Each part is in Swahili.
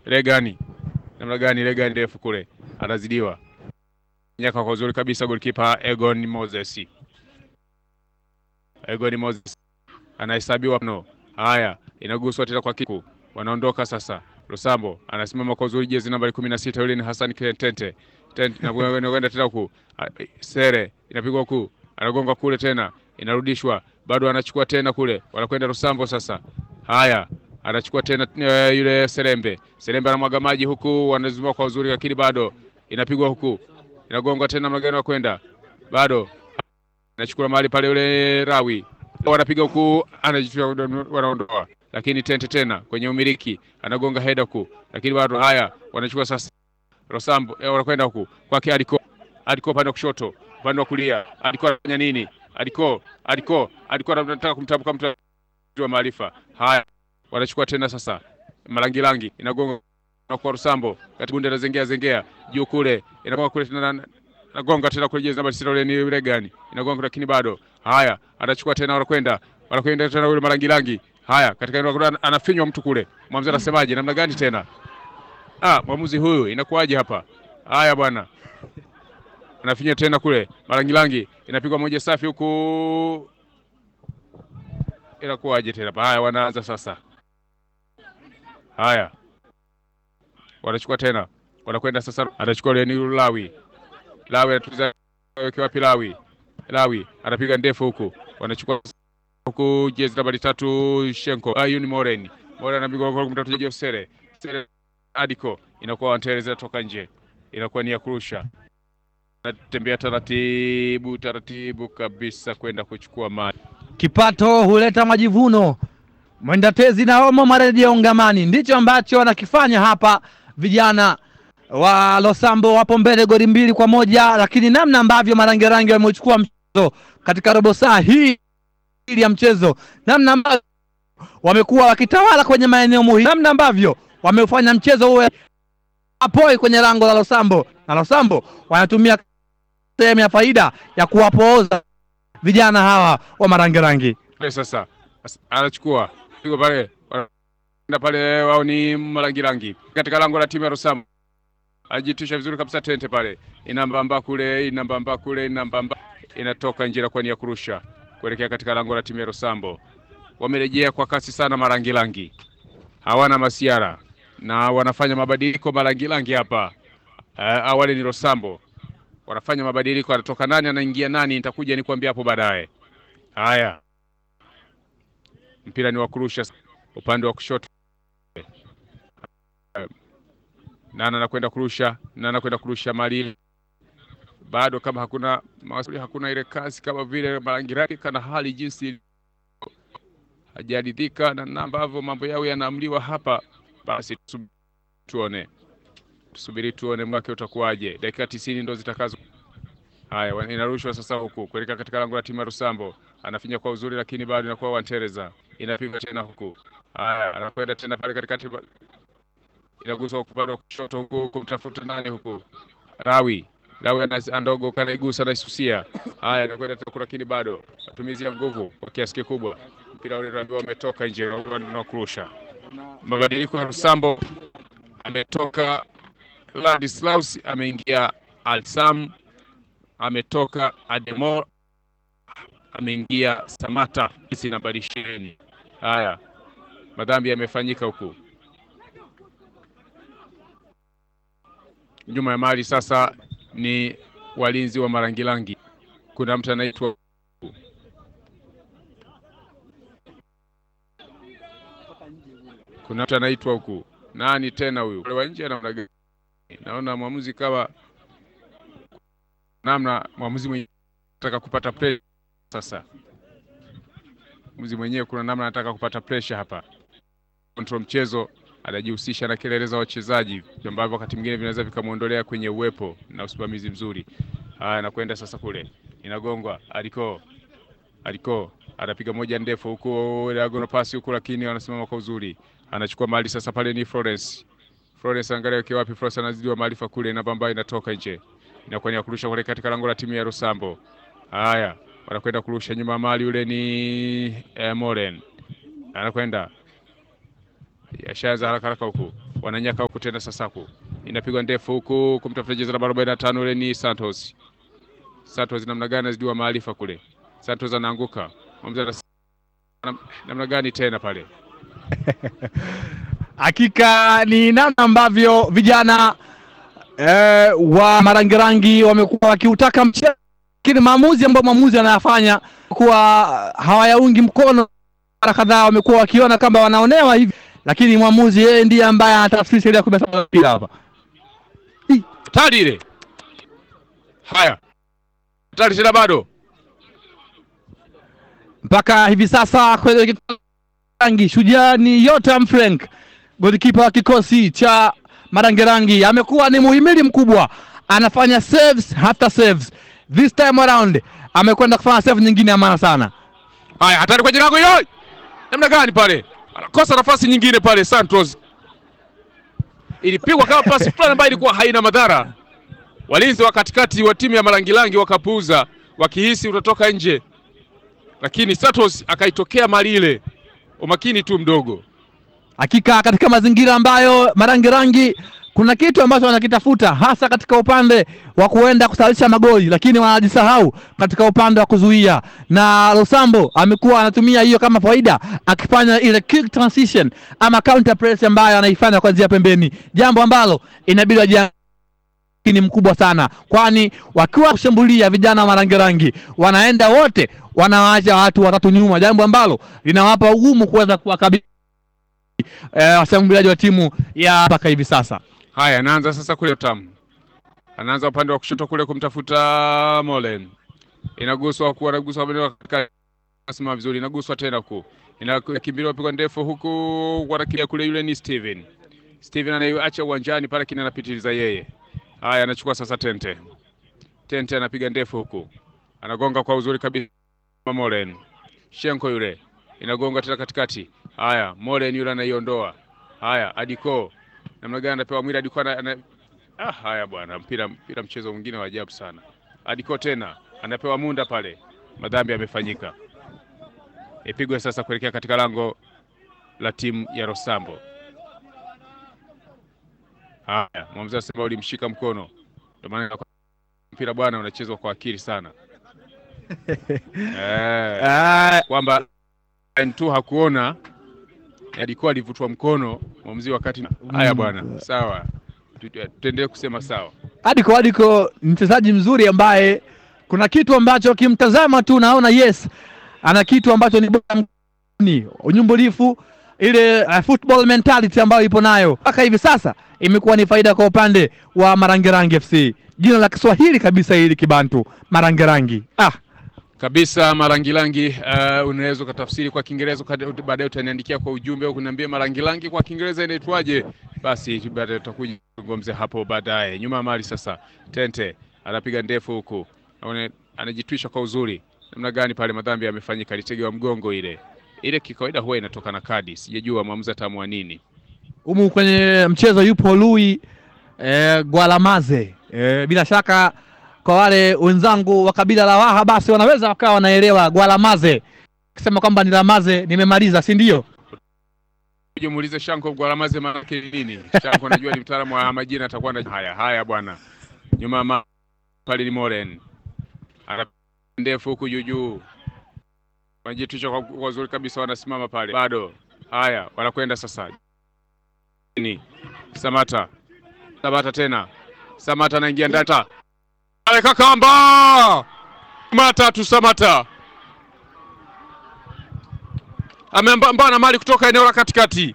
ile gani namna gani ile gani ndefu kule anazidiwa nyaka kwa uzuri kabisa goalkeeper Egon Moses Egon Moses anahesabiwa no haya inaguswa tena kwa kiku wanaondoka sasa Lusambo anasimama kwa uzuri jezi nambari kumi na sita yule ni Hassan Tente Tente inakwenda tena huku Sere inapigwa huku anagonga kule tena inarudishwa bado anachukua tena kule wanakwenda Lusambo sasa haya anachukua tena uh, yule Serembe. Serembe anamwaga maji huku, wanazunguka kwa uzuri, lakini bado inapigwa huku, inagonga tena, magano ya kwenda bado anachukua mahali pale, yule Rawi wanapiga huku, anajitua, wanaondoa, lakini Tente tena kwenye umiliki, anagonga heda huku, lakini bado haya, wanachukua sasa Rosambo, eh, wanakwenda huku kwake Aliko, Aliko upande wa kushoto, upande wa kulia, Aliko anafanya nini? Aliko, Aliko, Aliko anataka kumtambuka mtu wa maarifa. Haya, wanachukua tena sasa malangilangi inagonga kwa Rusambo kati bunde zengea zengea juu kule inagonga kule tena nagonga tena kule jezi namba 6 ile ni yule gani inagonga lakini bado haya anachukua tena wanakwenda wanakwenda tena yule malangilangi haya katika eneo anafinywa mtu kule mwamuzi anasemaje namna gani tena ah mwamuzi huyu inakuwaje hapa haya bwana anafinya tena kule malangilangi inapigwa moja safi huku inakuwaje tena haya wanaanza sasa Haya, wanachukua tena, wanakwenda sasa, anachukua ile ni Lawi. Lawi anatuliza weke wapi? Lawi, Lawi anapiga ndefu huku, wanachukua huku, jezi nambari tatu Shenko Ayuni Moren, Moren anapiga kwa mtatu Jeff Sere, Sere Adiko, inakuwa wanateleza toka nje, inakuwa ni ya kurusha, anatembea taratibu taratibu kabisa kwenda kuchukua mali. Kipato huleta majivuno. Mwenda tezi na omo marejeo ngamani, ndicho ambacho wanakifanya hapa vijana wa Losambo. Wapo mbele goli mbili kwa moja, lakini namna ambavyo marangirangi wamechukua mchezo katika robo saa hii ya mchezo, namna ambavyo wamekuwa wakitawala kwenye maeneo muhimu, namna ambavyo wameufanya mchezo uwe apoi kwenye lango la Losambo, na Losambo wanatumia sehemu ya faida ya kuwapooza vijana hawa wa marangirangi. Sasa anachukua pigo pale na pale, wao ni marangirangi katika lango la timu ya Rosambo. Ajitisha vizuri kabisa, Tente pale inambamba kule, inambamba kule, inambamba inatoka nje kwa nia kurusha kuelekea katika lango la timu ya Rosambo. Wamerejea kwa kasi sana marangirangi, hawana masiara na wanafanya mabadiliko marangirangi hapa. Uh, awali ni Rosambo wanafanya mabadiliko, anatoka nani anaingia nani, nitakuja nikwambia hapo baadaye. Haya, mpira ni wa kurusha upande wa kushoto. Nana anakwenda kurusha, Nana anakwenda kurusha mali bado, kama hakuna masuli, hakuna ile kasi kama vile Marangirangi kana hali jinsi hajaridhika na namna ambavyo mambo yao yanaamliwa hapa. Basi tuone, tusubiri tuone mwake utakuwaje. Dakika tisini ndo zitakazo. Haya, inarushwa sasa huku kuelekea katika lango la timu ya Rusambo, anafinya kwa uzuri, lakini bado inakuwa Wantereza inapigwa tena huku. Haya, anakwenda tena pale katikati, inaguswa upande wa kushoto huku kumtafuta nani huku, Rawi Rawi andogo kanaigusa naisusia. Haya, anakwenda tena, lakini bado matumizi ya nguvu kwa kiasi kikubwa, mpira ule ndio umetoka nje na kurusha. Mabadiliko ya Rusambo, ametoka Ladislaus, ameingia Alsam, ametoka Ademor, ameingia Samata isi nambari ishirini. Haya, madhambi yamefanyika huku nyuma ya mali. Sasa ni walinzi wa Marangilangi, kuna mtu anaitwa kuna mtu anaitwa huku, nani tena huyu wa nje? Anaona gani? Naona mwamuzi kama namna mwamuzi mwenyewe anataka kupata pressure sasa. Mwamuzi mwenyewe kuna namna anataka kupata pressure hapa, control mchezo, anajihusisha na kelele za wachezaji ambavyo wakati mwingine vinaweza vikamwondolea kwenye uwepo na usimamizi mzuri. Haya, anakwenda sasa kule, inagongwa aliko aliko anapiga moja ndefu huku diagonal pass huku, lakini wanasimama kwa uzuri, anachukua mali sasa. Pale ni Florence, Florence angalia kwa wapi, Florence anazidiwa maarifa kule, na bamba inatoka nje, inakuwa ni ya kurusha kule katika lango la timu ya Rusambo. Haya, wanakwenda kurusha nyuma mali, yule ni eh, Moren anakwenda yashaanza haraka haraka huku wananyaka huku tena. Sasaku inapigwa ndefu huku kumtafuta jezi namba 45 ule ni Santos. Santos namna gani azidiwa maarifa kule. Santos anaanguka. Mwamuzi anas- nam- namna gani tena pale? Hakika ni namna ambavyo vijana eh, wa marangirangi wamekuwa wakiutaka mchezo, lakini maamuzi ambayo mwamuzi anayafanya kuwa hawayaungi mkono. Mara kadhaa wamekuwa wakiona kama wanaonewa hivi, lakini mwamuzi yeye ndiye ambaye anatafsiri sheria kumi na saba ya mpira hapa. Hatari ile. Haya. Hatari tena bado. mpaka hivi sasa kwenye kikosi rangi shujaa ni Yotam Frank, golikipa wa kikosi cha Marangerangi, amekuwa ni muhimili mkubwa, anafanya saves after saves. This time around amekwenda kufanya save nyingine ya maana sana. Haya, hatari kwenye lango hilo. Namna gani pale? Anakosa nafasi nyingine pale Santos. Ilipigwa kama pasi fulani ambayo ilikuwa haina madhara. Walinzi wa katikati wa timu ya Marangilangi wakapuuza wakihisi utatoka nje, lakini Santos akaitokea mali ile, umakini tu mdogo. Hakika katika mazingira ambayo Marangerangi kuna kitu ambacho wanakitafuta hasa katika upande wa kuenda kusalisha magoli, lakini wanajisahau katika upande wa kuzuia, na Losambo amekuwa anatumia hiyo kama faida, akifanya ile quick transition ama counter press ambayo anaifanya kuanzia pembeni, jambo ambalo inabidi waji ni mkubwa sana, kwani wakiwa kushambulia vijana wa Marangerangi wanaenda wote, wanawaacha watu watatu nyuma, jambo ambalo linawapa ugumu kuweza kuwakabili eh, washambuliaji wa timu ya mpaka hivi sasa. Haya, anaanza sasa kule Tam, anaanza upande wa kushoto kule kumtafuta Molen, inaguswa ku anaguswa maeneo katika simama vizuri, inaguswa tena ku inakimbiliwa pigwa ndefu huku wanakimbia kule, yule ni Steven. Steven anaiacha uwanjani pale, kina anapitiliza yeye. Haya, anachukua sasa Tente. Tente anapiga ndefu huku, anagonga kwa uzuri kabisa Molen. Shenko yule inagonga tena katikati. Haya, Molen yule anaiondoa. Haya, Adiko namna gani anapewa mwili Adiko ana, ana... Ah, haya bwana, mpira mpira, mchezo mwingine wa ajabu sana. Adiko tena anapewa munda pale, madhambi yamefanyika. Ipigwe sasa kuelekea katika lango la timu ya Rosambo. Haya, mwamuzi anasema ulimshika mkono, ndio maana mpira bwana unachezwa kwa akili sana eh, Ah, kwamba tu hakuona alikuwa alivutwa mkono mwamuzi wakati. Haya bwana, sawa, Tu- tu- tuendelee kusema sawa. Adiko Adiko ni mchezaji mzuri ambaye kuna kitu ambacho kimtazama tu naona yes, ana kitu ambacho ni bora ni unyumbulifu, ile uh, football mentality ambayo ipo nayo mpaka hivi sasa imekuwa ni faida kwa upande wa Marangerangi FC. Jina la Kiswahili kabisa hili Kibantu, Marangerangi. Ah, kabisa marangilangi. Uh, unaweza ukatafsiri kwa Kiingereza uka- baadaye utaniandikia kwa ujumbe au kuniambia marangilangi kwa Kiingereza inaitwaje, basi baadaye tutakuja kuzungumzia hapo baadaye. Nyuma ya mali sasa, Tente anapiga ndefu huku, Aone- anajitwisha kwa uzuri. Namna gani pale madhambi yamefanyika, alitegewa mgongo ile ile, kikawaida huwa inatoka na kadi, sijajua mwamuzi ataamua nini. humu kwenye mchezo yupo Lui eh, Gwalamaze eh, bila shaka kwa wale wenzangu wa kabila la Waha basi wanaweza wakawa wanaelewa Gwalamaze kisema kwamba ni Lamaze, nimemaliza, si ndio? Uje muulize Shanko Gwalamaze maana yake nini? Shanko anajua ni mtaalamu wa majina, atakuwa na haya haya bwana. Nyuma ya ma- pale ni Moren ana ndefu huku juu juu, wanajitisha kwa kwa uzuri kabisa, wanasimama pale bado. Haya, wanakwenda sasa ni Samata, Samata tena, Samata anaingia ndata ale kakamba Samata tu Samata ameambana mali kutoka eneo la katikati,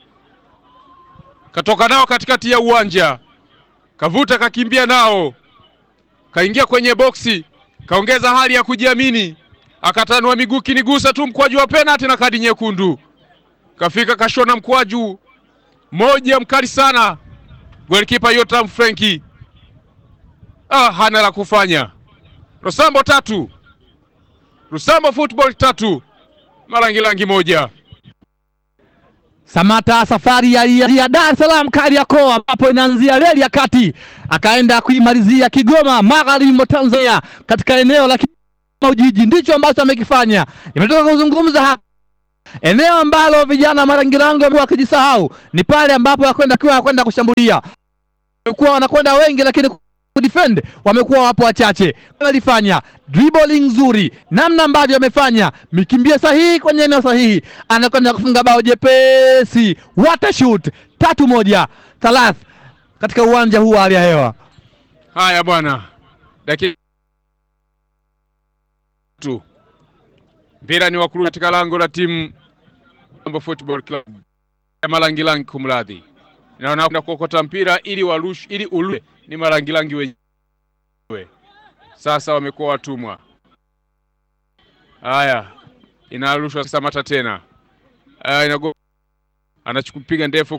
katoka nao katikati ya uwanja, kavuta kakimbia nao, kaingia kwenye boksi, kaongeza hali ya kujiamini, akatanua miguu, kinigusa tu mkwaju wa penalti na kadi nyekundu, kafika kashona mkwaju moja mkali sana, golikipa Yotam Frenki ah, hana la kufanya. Rosambo tatu, Rosambo football tatu Marangilangi moja. Samata safari ya, ya, ya Dar es Salaam Kariakoo, ambapo inaanzia reli ya kati akaenda kuimalizia Kigoma, magharibi mwa Tanzania, katika eneo la Kigoma Ujiji. Ndicho ambacho amekifanya. Nimetoka kuzungumza hapa Eneo ambalo vijana Marangirango wamekuwa wakijisahau ni pale ambapo wanakwenda kiwa wanakwenda kushambulia, wamekuwa wanakwenda wengi, lakini kudefend wamekuwa wapo wachache. Wanalifanya dribbling nzuri, namna ambavyo amefanya mikimbio sahihi kwenye eneo sahihi, anakwenda kufunga bao jepesi. What a shoot! tatu moja thalath katika uwanja huu wa hali ya hewa. Haya bwana, dakika tu mpira ni wakuru katika lango la timu Mambo Football Club ya Malangilangi, kumradhi, na wanakwenda kuokota mpira ili warush, ili ulue ni Malangilangi wenyewe. Sasa wamekuwa watumwa. Haya, inarushwa Samata tena. Haya, inago anachukupiga ndefu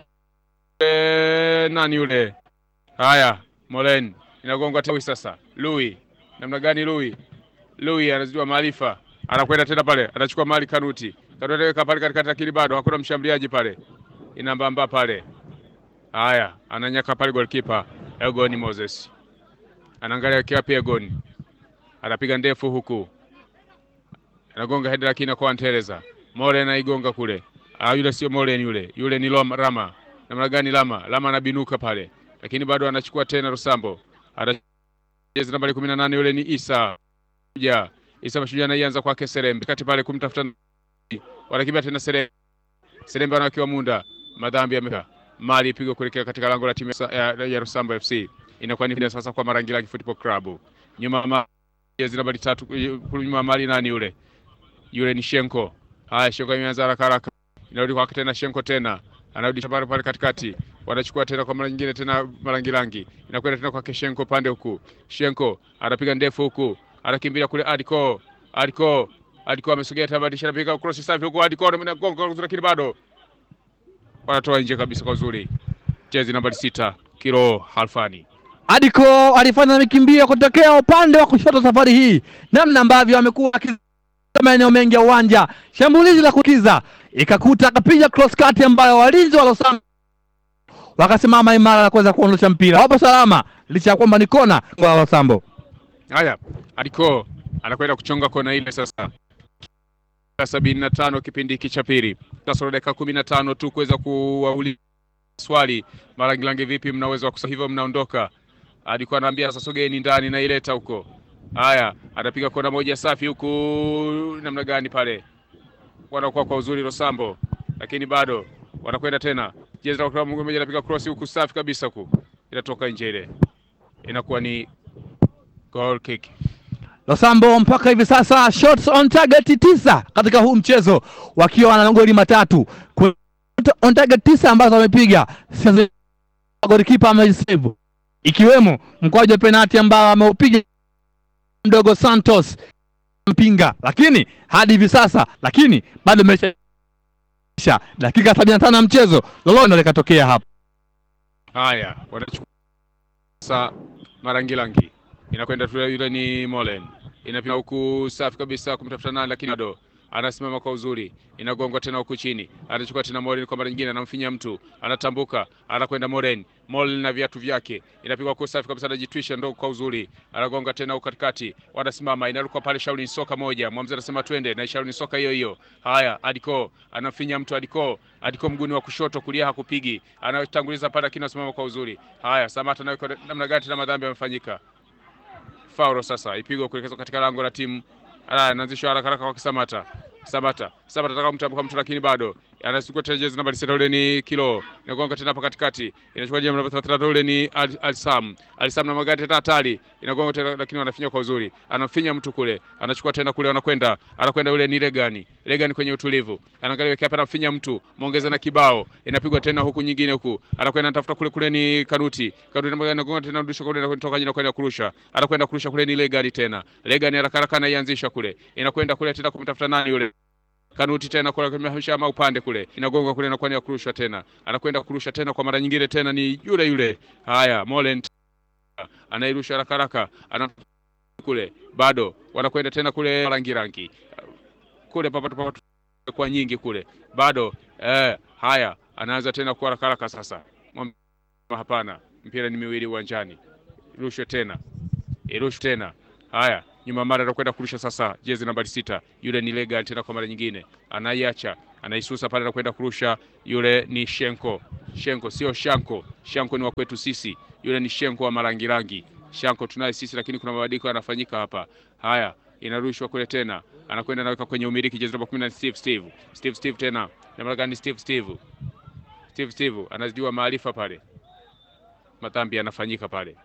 e, nani yule? Haya, Molen inagonga tawi sasa. Lui namna gani? Lui Lui anazijua maarifa, anakwenda tena pale, anachukua mali Kanuti. Kanuti anaweka pale katikati, lakini bado hakuna mshambuliaji pale, inambamba pale. Haya, ananyaka pale goalkeeper Egon Moses anaangalia kiapi. Egon anapiga ndefu huku, anagonga head, lakini kwa Anteleza Molen anaigonga kule. Ah, yule sio Molen, yule yule ni Loma, Rama. Namna gani? Lama Lama anabinuka pale, lakini bado anachukua tena Rosambo jezi nambari kumi na nane yule ni Isa ja Isa Mashujaa anaianza kwake Serembe kati pale kumtafuta, wanakimbia tena Serembe. Serembe anakiwa Munda, madhambi yameka mali ipigwa kuelekea katika lango la timu ya, ya Rosambo FC. Inakuwa ni sasa kwa Marangilangi Football Club, nyuma ma jezi nambari tatu, nyuma mali nani yule yule ni Shenko. Haya, Shenko imeanza haraka haraka, inarudi kwake tena Shenko tena anarudisha pale pale katikati, wanachukua tena kwa mara nyingine tena Marangilangi, inakwenda tena kwa Shenko pande huku. Shenko anapiga ndefu huku, anakimbilia kule Adiko, Adiko, Adiko amesogea tena, badisha anapiga cross safi huku, Adiko anagonga, lakini bado wanatoa nje kabisa kwa uzuri. Jezi nambari sita Kiro Halfani Adiko alifanya mikimbio kutokea upande wa kushoto safari hii, namna ambavyo amekuwa maeneo mengi ya uwanja. Shambulizi la kukiza ikakuta akapiga cross kati ambayo walinzi wa Losambo wakasimama imara na kuweza kuondosha mpira. Wapo salama licha ya kwamba ni kona kwa Losambo. Haya, Adiko anakwenda kuchonga kona ile sasa. sabini na tano kipindi hiki cha pili, kasoro dakika kumi na tano tu kuweza kuwauliza swali Marangilangi, vipi mnaweza kusema hivyo, mnaondoka. Alikuwa anaambia sasa, sogeni ndani na ileta huko. Haya, anapiga kona moja safi huku, namna gani pale wanakuwa kwa uzuri Rosambo, lakini bado wanakwenda tena. Jezi la klabu moja anapiga cross huku safi kabisa huku, inatoka nje, ile inakuwa ni goal kick. Losambo mpaka hivi sasa shots on target tisa katika huu mchezo wakiwa na magoli matatu on target tisa ambazo wamepiga, golikipa amesave ikiwemo mkwaju wa penalti ambao ameupiga mdogo Santos mpinga, lakini hadi hivi sasa, lakini bado imesha dakika sabini na tano ya mchezo, lolote ndio likatokea hapa. Haya, wanachukua sasa Marangilangi inakwenda tu, yule ni Molen inapima huku safi kabisa kumtafuta nani, lakini bado anasimama kwa uzuri, inagongwa tena huku chini, anachukua tena Molen kwa mara nyingine, anamfinya mtu, anatambuka, anakwenda Molen, Molen na viatu vyake, inapigwa huku safi kabisa, anajitwisha ndo kwa uzuri, anagonga tena huku katikati, wanasimama, inaruka pale Shaolin soka moja, mwamuzi anasema twende na Shaolin soka hiyo hiyo. Haya, Adiko anamfinya mtu, Adiko, Adiko mguni wa kushoto, kulia hakupigi, anatanguliza pale, lakini anasimama kwa uzuri. Haya, Samata nayo namna gani tena, madhambi yamefanyika Fauro sasa ipigwa kuelekezwa katika lango la timu. Anaanzishwa haraka haraka kwa Kisamata. Samata. Samata ataka kumtambuka mtu lakini bado. Anachukua tena jezi nambari sita ule ni Kilo. Inagonga tena hapa katikati. Inachukua jezi nambari 33 ule ni Alisam. Alisam na magari tena hatari. Inagonga tena lakini wanafinya kwa uzuri. Anafinya mtu kule. Anachukua tena kule wanakwenda. Anakwenda ule ni Legani. Legani kwenye utulivu. Anaangalia weke hapa anafinya mtu. Muongeza na kibao. Inapigwa tena huku nyingine huku. Anakwenda anatafuta kule kule ni Kanuti. Kanuti na anagonga tena rudisha kule na kutoka nyina kwenda kurusha. Anakwenda kurusha kule ni Legani tena. Legani haraka haraka anaianzisha kule. Inakwenda kule tena kumtafuta nani yule? Kanuti tena kule kumehamisha ma upande kule. Inagonga kule na kwani kurusha tena. Anakwenda kurusha tena kwa mara nyingine tena ni yule yule. Haya, Molen anairusha haraka haraka. Ana kule bado wanakwenda tena kule rangi rangi. Kule papatu papatu kwa nyingi kule. Bado eh, haya anaanza tena kwa haraka haraka sasa. Hapana, mpira ni miwili uwanjani. Rushwe tena. Irushwe tena. Haya, nyuma mara anakwenda kurusha sasa, jezi nambari sita, yule ni Legan tena kwa mara nyingine, anaiacha anaisusa pale na kwenda kurusha. Yule ni Shenko, Shenko sio Shanko. Shanko ni wa kwetu sisi, yule ni Shenko wa marangirangi. Shanko tunaye sisi, lakini kuna mabadiliko yanafanyika hapa. Haya, inarushwa kule tena, anakwenda anaweka kwenye umiliki jezi namba 10 Steve Steve Steve Steve tena namna gani? Steve Steve Steve Steve anazijua maarifa pale, madhambi yanafanyika pale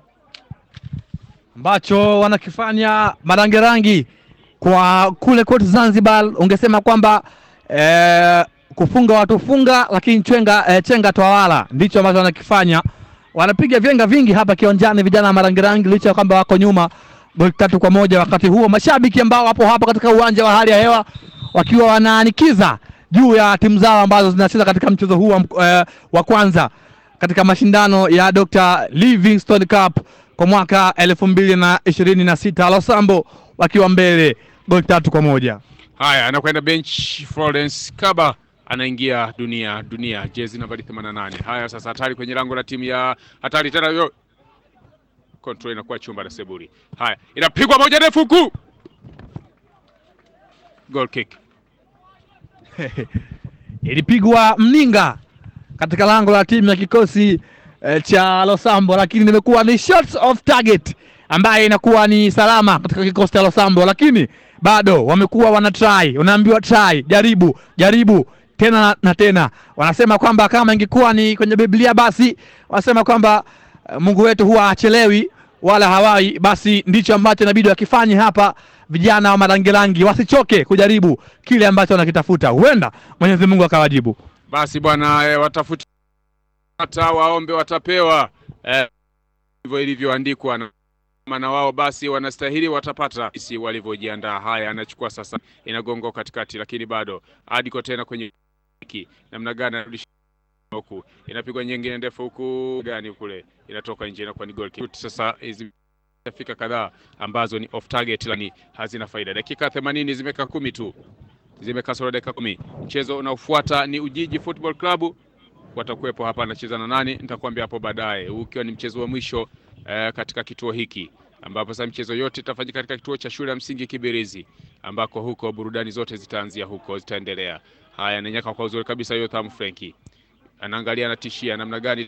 ambacho wanakifanya marangerangi kwa kule kote Zanzibar, ungesema kwamba eh, kufunga watu funga, lakini chenga, eh, chenga twawala, ndicho ambacho wanakifanya. Wanapiga vyenga vingi hapa kiwanjani vijana wa marangerangi, licha ya kwamba wako nyuma goli tatu kwa moja. Wakati huo mashabiki ambao wapo hapa katika uwanja wa hali ya hewa wakiwa wanaanikiza juu ya timu zao ambazo zinacheza katika mchezo huu wa, mk- eh, wa kwanza katika mashindano ya Dr. Livingstone Cup kwa mwaka elfu mbili na ishirini na sita Losambo wakiwa mbele goli tatu kwa moja. Haya, anakwenda bench. Florence Kaba anaingia dunia dunia, jezi nambari 88. Haya, sasa hatari kwenye lango la timu ya hatari tena, yo control inakuwa chumba na Seburi. Haya, inapigwa moja ndefu huku, goal kick. Ilipigwa mninga katika lango la timu ya kikosi eh, cha Losambo, lakini nimekuwa ni shots off target ambaye inakuwa ni salama katika kikosi cha Losambo, lakini bado wamekuwa wana try, unaambiwa try, jaribu jaribu tena na, na tena. Wanasema kwamba kama ingekuwa ni kwenye Biblia basi wanasema kwamba eh, Mungu wetu huwa hachelewi wala hawai, basi ndicho ambacho inabidi wakifanye hapa. Vijana wa marangirangi wasichoke kujaribu kile ambacho wanakitafuta, huenda Mwenyezi Mungu akawajibu. Basi bwana eh, watafuti hata waombe watapewa, eh, hivyo ilivyoandikwa na maana wao basi wanastahili watapata, si walivyojiandaa. Haya, anachukua sasa, inagonga katikati, lakini bado adiko tena kwenye hiki namna gani anarudisha huku, inapigwa nyingine ndefu huku gani kule, inatoka nje, inakuwa ni goal kick. Sasa hizi fika kadhaa ambazo ni off target, lakini hazina faida. Dakika 80 zimekaa kumi tu, zimekaa sura dakika kumi. Mchezo unaofuata ni Ujiji Football Club watakuwepo hapa, anacheza na nani nitakwambia hapo baadaye, huu ukiwa ni mchezo wa mwisho eh, katika kituo hiki ambapo sasa michezo yote itafanyika katika kituo cha shule ya msingi Kibirizi, ambako huko burudani zote zitaanzia huko, zitaendelea. Haya, ananyaka kwa uzuri kabisa Yotham Frenki anaangalia, anatishia namna gani.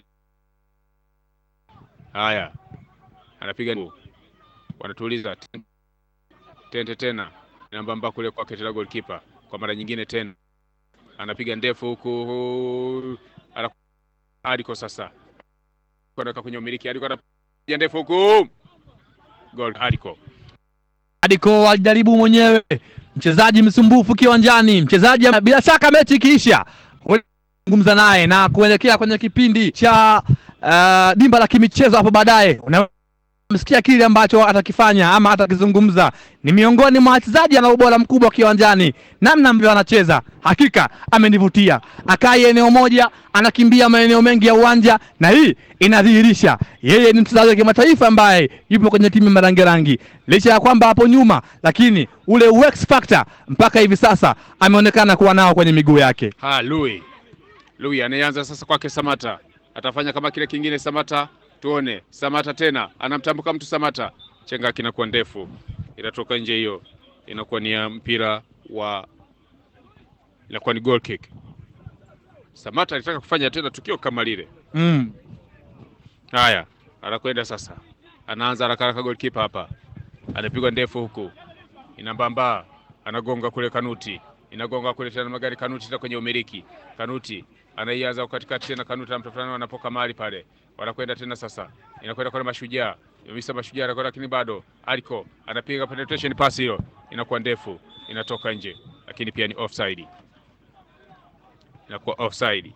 Haya, anapiga wanatuliza tente tena nambamba kule kwake tena, goalkeeper kwa mara nyingine tena anapiga ndefu huku aliko sasa kwenda kwenye umiliki aliko anapiga ndefu huku goal aliko Adiko alijaribu mwenyewe, mchezaji msumbufu kiwanjani, mchezaji bila shaka, mechi ikiisha zungumza naye na kuelekea kwenye kipindi cha uh, dimba la kimichezo hapo baadaye unamsikia kile ambacho atakifanya ama atakizungumza. Ni miongoni mwa wachezaji ana ubora mkubwa kiwanjani, namna ambavyo anacheza hakika amenivutia. Akai eneo moja, anakimbia maeneo mengi ya uwanja, na hii inadhihirisha yeye ni mchezaji wa kimataifa ambaye yupo kwenye timu ya Marangerangi, licha ya kwamba hapo nyuma, lakini ule X factor mpaka hivi sasa ameonekana kuwa nao kwenye miguu yake. Ha, Lui Lui anaanza sasa kwake Samata, atafanya kama kile kingine Samata tuone Samata tena anamtambuka mtu Samata, chenga kinakuwa ndefu, inatoka nje, hiyo inakuwa ni ya mpira wa, inakuwa ni goal kick. Samata alitaka kufanya tena tukio kama lile mm. Haya, anakwenda sasa, anaanza haraka haraka, goalkeeper hapa anapigwa ndefu huku, inambamba, anagonga kule Kanuti, inagonga kule tena magari Kanuti tena kwenye umiliki Kanuti anaianza katikati tena Kanuti anamtafuta wanapoka mali pale, wanakwenda tena sasa, inakwenda kwa Mashujaa Misa Mashujaa anakwenda, lakini bado Aliko anapiga penetration pass, hiyo inakuwa ndefu, inatoka nje, lakini pia ni offside, inakuwa offside.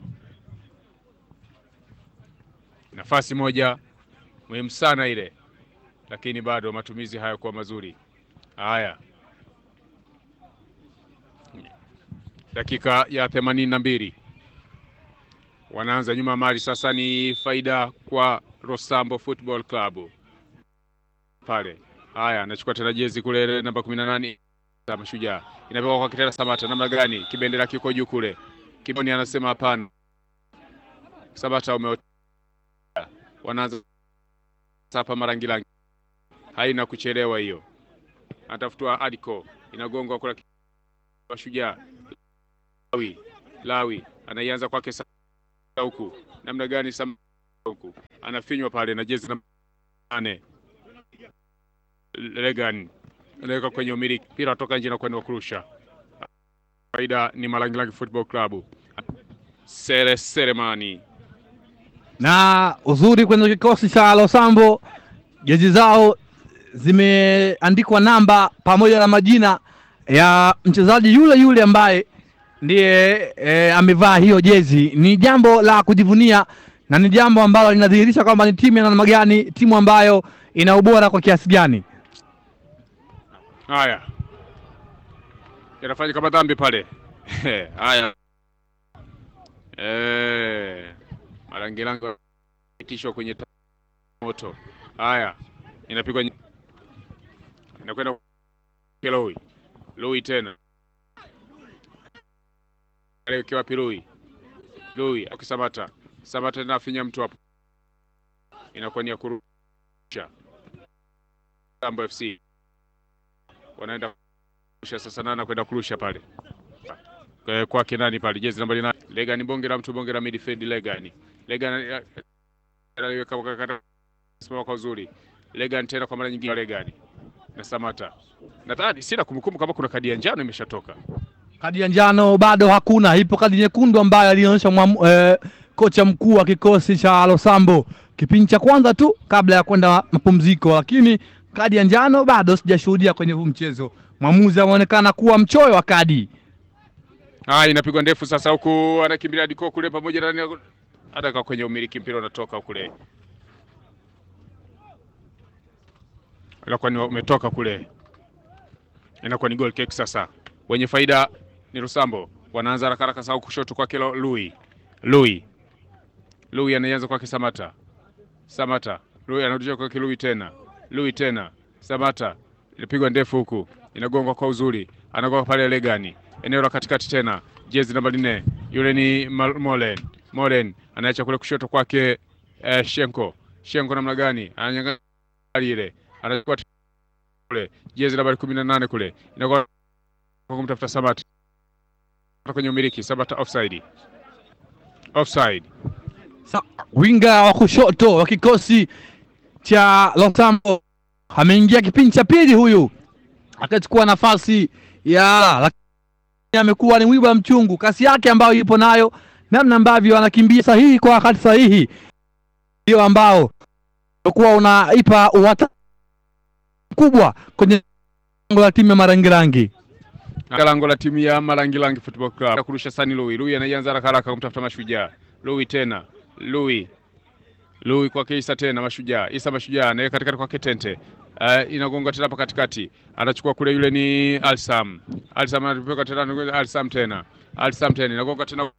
Nafasi moja muhimu sana ile, lakini bado matumizi hayakuwa mazuri. Haya, dakika ya themanini na mbili wanaanza nyuma mali sasa, ni faida kwa Rosambo Football Club pale. Haya, anachukua tena jezi kule namba kumi na nane Mashujaa, inapewa kwa Kitera Samata. Namna gani? Kibendera kiko juu kule, Kiboni anasema hapana, Samata ume wanaanza sapa Marangirangi, haina kuchelewa hiyo, anatafutwa Adiko, inagongwa kula Mashujaa Lawi, Lawi anaianza kwake sa- huku, namna gani Sam huku anafinywa pale na jezi namba nane Legan anaweka kwenye umiliki, mpira toka nje na kwenda kurusha. Faida ni Malangilangi Football Club. Sere Seremani na uzuri kwenye kikosi cha Losambo, jezi zao zimeandikwa namba pamoja na majina ya mchezaji yule yule ambaye ndiye e, amevaa hiyo jezi. Ni jambo la kujivunia na ni jambo ambalo linadhihirisha kwamba ni timu ya namna gani, timu ambayo ina ubora kwa kiasi gani. Haya, yanafanya kama dhambi pale. Haya, eh, Malangilangi itishwa kwenye ta- moto. Haya, inapigwa nye- inakwenda kwa Lui, Lui tena aliwekewa wapi Lui, Lui akisamata Samata tena afinya mtu hapo, inakuwa ni ya kurusha Tambo FC wanaenda kurusha sasa, nana kwenda kurusha pale Kwa- kwake nani pale, jezi nambari nane Legani, bonge la mtu, bonge la midfield Legani, Legani anaiweka kaka- simama kwa uzuri Legani tena kwa mara nyingine Legani na Samata, nadhani sina kumbukumbu kama kuna kadi ya njano imeshatoka. Kadi ya njano bado hakuna, ipo kadi nyekundu ambayo alionyesha mwamu- eh, kocha mkuu wa kikosi cha Losambo kipindi cha kwanza tu kabla ya kwenda mapumziko, lakini kadi ya njano bado sijashuhudia kwenye huu mchezo. Mwamuzi ameonekana kuwa mchoyo wa kadi. Haya, inapigwa ndefu sasa, huku anakimbilia Diko kule pamoja na nani- hata kwenye umiliki mpira unatoka kule, inakuwa ni umetoka kule, inakuwa ni goal kick sasa. Wenye faida ni Rusambo, wanaanza haraka haraka sasa, kushoto kwake Lo- Lui Lui Lui anaanza kwake Samata Samata Lui anarudisha kwake Lui tena Lui tena Samata, inapigwa ndefu huku, inagongwa kwa uzuri, anagonga pale Legani eneo la katikati tena, jezi namba nne, yule ni Mal- Molen. Molen anaacha kule kushoto kwake eh, Shenko. Shenko namna gani ananyanga ile, anachukua t- kule jezi nambari kumi na nane kule, inakuwa kwa kumtafuta Samata kwenye umiliki. Samata offside, offside. Sa- winga wa kushoto wa kikosi cha Losambo ameingia kipindi cha pili, huyu akachukua nafasi ya, lakini amekuwa ni mwiba mchungu. Kasi yake ambayo ipo nayo, namna ambavyo anakimbia sahihi kwa wakati sahihi, ndio ambao kuwa unaipa uwata mkubwa kwenye lango la timu ya Marangirangi. Katika lango la timu ya Malangilangi Football Club kurusha sani Lui. Lui anaianza haraka haraka kumtafuta Mashujaa. Lui tena Lui Lui kwake Isa tena Mashujaa. Isa Mashujaa naye katikati kwake Tente. Uh, inagonga tena hapa katikati, anachukua kule, yule ni Alsam. Alsam anapeka tena, Alsam tena, Alsam tena inagonga tena,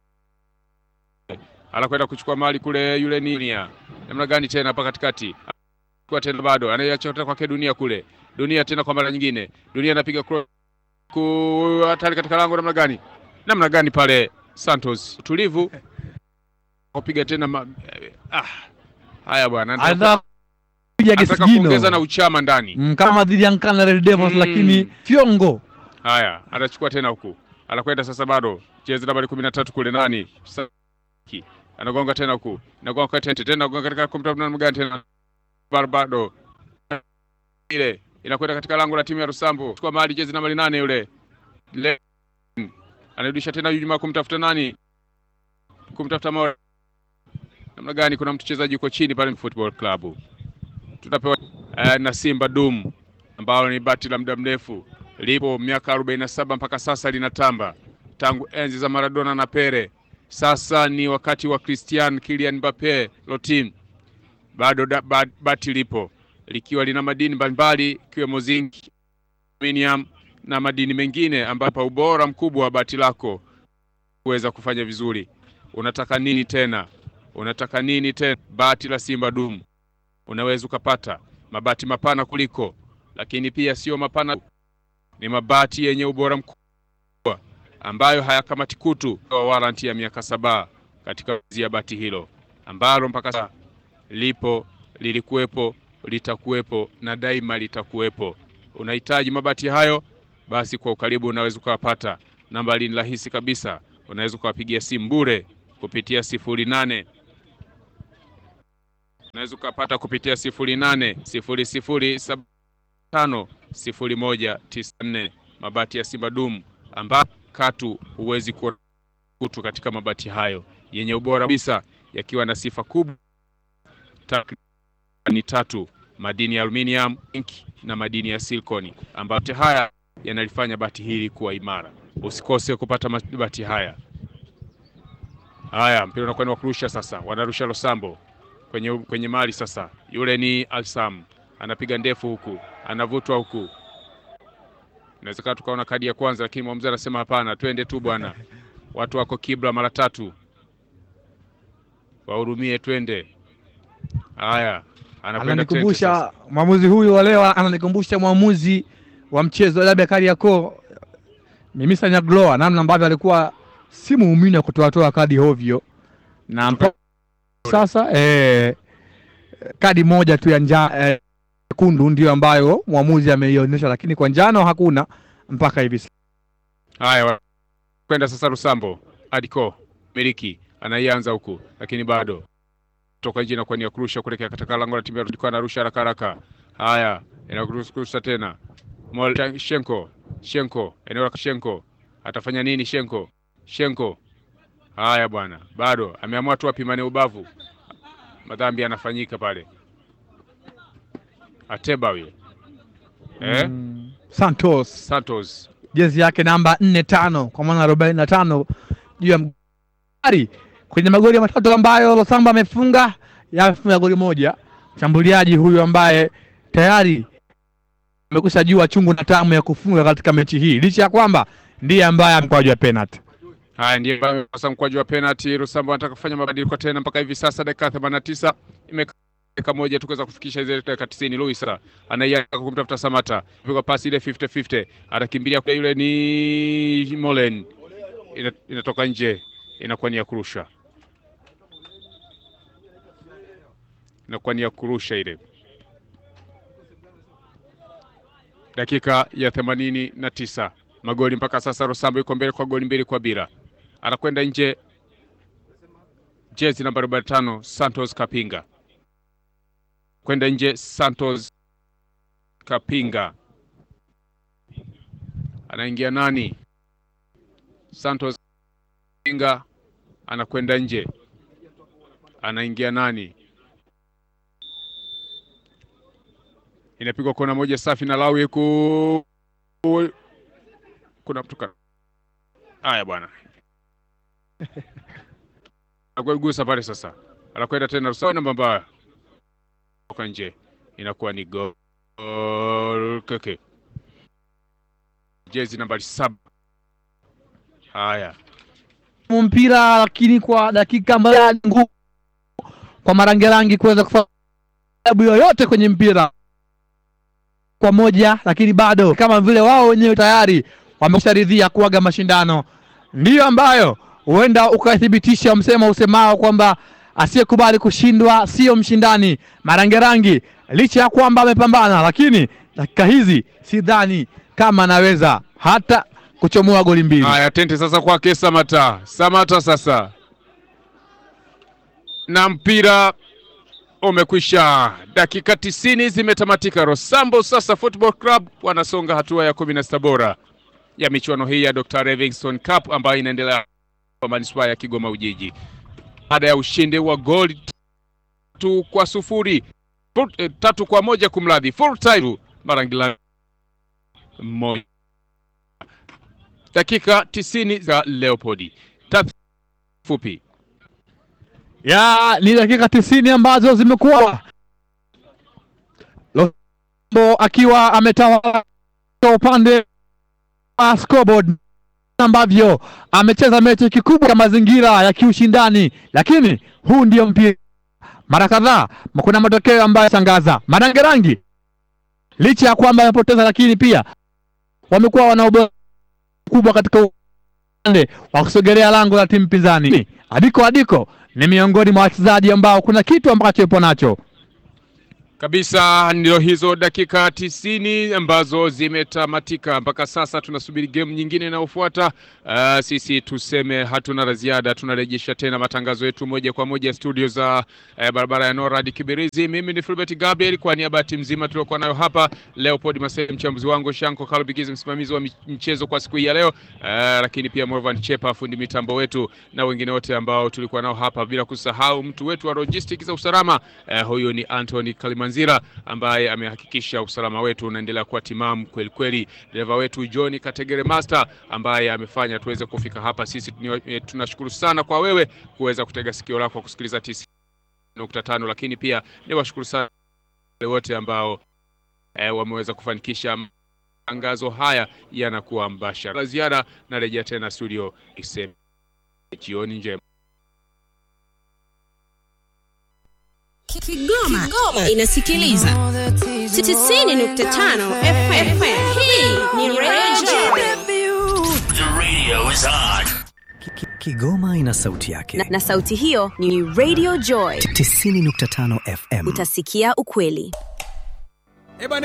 anakwenda kuchukua mali kule, yule ni Dunia. Namna gani tena hapa katikati, kwa tena bado anaiacha tena kwake Dunia kule, Dunia tena kwa mara nyingine, Dunia anapiga cross ku hatari katika lango namna gani, namna gani pale Santos utulivu kupiga tena ma... ah, haya bwana, anataka Anataka kupiga anataka kisigino kuongeza na uchama ndani. Mm, kama dhidi ya Nkana Red Devils, Mm. lakini fyongo Haya, anachukua tena huku, anakwenda sasa, bado jezi nambari kumi na tatu kule nani Saki. anagonga tena huku, inagonga kwa tente tena, anagonga katika kumta namna gani tena, bado ile inakwenda katika lango la timu ya Rusambo, chukua mali jezi nambari nane yule Le... anarudisha tena nyuma kumtafuta nani, kumtafuta Mo... namna gani, kuna mchezaji yuko chini pale Football Club tutapewa eh, na Simba Dum ambalo ni bati la muda mrefu lipo miaka 47 mpaka sasa linatamba tangu enzi za Maradona na Pele. Sasa ni wakati wa Christian Kylian Mbappe Lotim, bado da, ba, bati lipo likiwa lina madini mbalimbali ikiwemo zinc, aluminium na madini mengine, ambapo ubora mkubwa wa bati lako kuweza kufanya vizuri. Unataka nini tena? Unataka nini tena? Bati la Simba Dum unaweza ukapata mabati mapana kuliko, lakini pia sio mapana, ni mabati yenye ubora mkubwa ambayo hayakamati kutu, kwa waranti ya miaka saba katika ya bati hilo ambalo mpaka sasa lipo, lilikuwepo, litakuwepo na daima litakuwepo. Unahitaji mabati hayo, basi kwa ukaribu unaweza ukawapata. Namba ni rahisi kabisa, unaweza ukawapigia simu bure kupitia sifuri nane unaweza ukapata kupitia sifuri nane sifuri sifuri saba tano sifuri moja tisa nne mabati ya Simba Dumu ambayo katu huwezi kuona kutu katika mabati hayo yenye ubora kabisa yakiwa na sifa kubwa ni tatu madini ya aluminium, zinc na madini ya silikoni ambayo yote haya yanalifanya bati hili kuwa imara. Usikose kupata mabati haya. Haya, mpira unakwenda kurusha sasa, wanarusha Losambo kwenye, kwenye mali sasa. Yule ni Alsam anapiga ndefu huku, anavutwa huku, inawezekana tukaona kadi ya kwanza, lakini mwamuzi anasema hapana, twende tu bwana, watu wako kibla mara tatu, wahurumie, twende. Haya, anakwenda Ananikumbusha mwamuzi huyu wa leo, ananikumbusha mwamuzi wa mchezo wa dabi ya Kariakoo Mimisa Nyagloa, namna ambavyo alikuwa si muumini wa kutoatoa kadi hovyo, na mpaka sasa eh, kadi moja tu ya njano nyekundu ndio ambayo mwamuzi ameionyesha, lakini kwa njano hakuna mpaka hivi sasa. Haya, kwenda sasa Rusambo Adiko miliki anaianza huku, lakini bado toka nje na kwa nia kurusha kuelekea katika lango la timu ya Rudiko, anarusha haraka haraka. Haya, inakurusha tena Mol Shenko Shenko, eneo la Shenko atafanya nini? Shenko Shenko, haya bwana, bado ameamua tu apimane ubavu, madhambi yanafanyika pale. Ateba huyo eh? Mm, Santos Santos jezi yake namba nne tano kwa maana arobaini na tano juu ya mgari kwenye magoli matatu ambayo Losamba amefunga yamefunga goli moja. Mshambuliaji huyu ambaye tayari amekwisha jua chungu na tamu ya kufunga katika mechi hii, licha ya kwamba ndiye ambaye amkwaju ya penalty. Haya ndiye sasa mkwaju wa penalty. Rusambo anataka kufanya mabadiliko tena, mpaka hivi sasa dakika 89 imeka dakika moja tukaweza kufikisha zile dakika 90. Luis anaianza kumtafuta Samata, pigwa pasi ile 50 50, atakimbilia kwa yule ni Molen, Ina, inatoka nje, inakuwa ni ya kurusha, inakuwa ni ya kurusha ile dakika ya themanini na tisa magoli mpaka sasa. Rosambo yuko mbele kwa goli mbili kwa bila, anakwenda nje. Jezi namba 45 Santos Kapinga kwenda nje. Santos Kapinga anaingia nani? Santos Kapinga anakwenda nje, anaingia nani? inapigwa kona moja safi na Lawi ku kuna mtu haya bwana gusa pale sasa, anakwenda tena Rusawa namba mbaya toka nje, inakuwa ni gol keke, jezi nambari saba. Haya mpira lakini kwa dakika mbaya ngumu kwa marangerangi kuweza kufanya sababu yoyote kwenye mpira kwa moja, lakini bado kama vile wao wenyewe tayari wamesharidhia kuaga mashindano, ndiyo ambayo huenda ukathibitisha msemo usemao kwamba asiyekubali kushindwa sio mshindani. Marangerangi licha ya kwamba amepambana, lakini dakika hizi sidhani kama anaweza hata kuchomoa goli mbili. haya, tente sasa kwake Samata. Samata sasa na mpira umekwisha. Dakika tisini zimetamatika. Rosambo sasa Football Club wanasonga hatua ya kumi na sita bora ya michuano hii ya Dr. Livingstone Cup ambayo inaendelea kwa manispaa ya Kigoma Ujiji baada ya ushindi wa goli tatu kwa sufuri Full, eh, tatu kwa moja kumradhi, full time Marangila moja. Dakika tisini za Leopoldi tatu fupi ya ni dakika tisini ambazo zimekuwa Lombo akiwa ametawala upande wa scoreboard ambavyo amecheza mechi kikubwa ya mazingira ya kiushindani, lakini huu ndio mpira. Mara kadhaa kuna matokeo ambayo shangaza Marangerangi, licha ya kwamba amepoteza, lakini pia wamekuwa wana ubora mkubwa katika upande wa kusogelea lango la timu pinzani. Adiko Adiko ni miongoni mwa wachezaji ambao kuna kitu ambacho yupo nacho. kabisa ndio hizo dakika tisini ambazo zimetamatika mpaka sasa. Tunasubiri game nyingine inayofuata. Uh, sisi tuseme hatuna la ziada, tunarejesha tena matangazo yetu moja kwa moja studio za uh, barabara ya Norad Kibirizi. Mimi ni Fulbert Gabriel kwa niaba ya timu nzima tuliokuwa nayo hapa, Leopold Masai mchambuzi wangu, Shanko Kalubigizi msimamizi wa mchezo kwa siku hii ya leo, uh, lakini pia Morvan Chepa fundi mitambo wetu na wengine wote ambao tulikuwa nao hapa, bila kusahau mtu wetu wa logistics za usalama uh, huyu ni Anthony Kalimanzira ambaye amehakikisha usalama wetu unaendelea kuwa timamu kweli kweli. Dereva wetu John Kategere Master ambaye amefanya tuweze kufika hapa. Sisi tunashukuru sana kwa wewe kuweza kutega sikio lako kusikiliza 90.5, lakini pia ni washukuru sana wote ambao eh, wameweza kufanikisha matangazo haya yanakuwa mbashara. La ziada narejea tena studio iseme jioni njema. Kigoma, Kigoma inasikiliza 90.5 FM. Hii ni Radio The radio is on. Kigoma ina sauti yake na, na sauti hiyo ni Radio Joy 90.5 FM. Utasikia ukweli.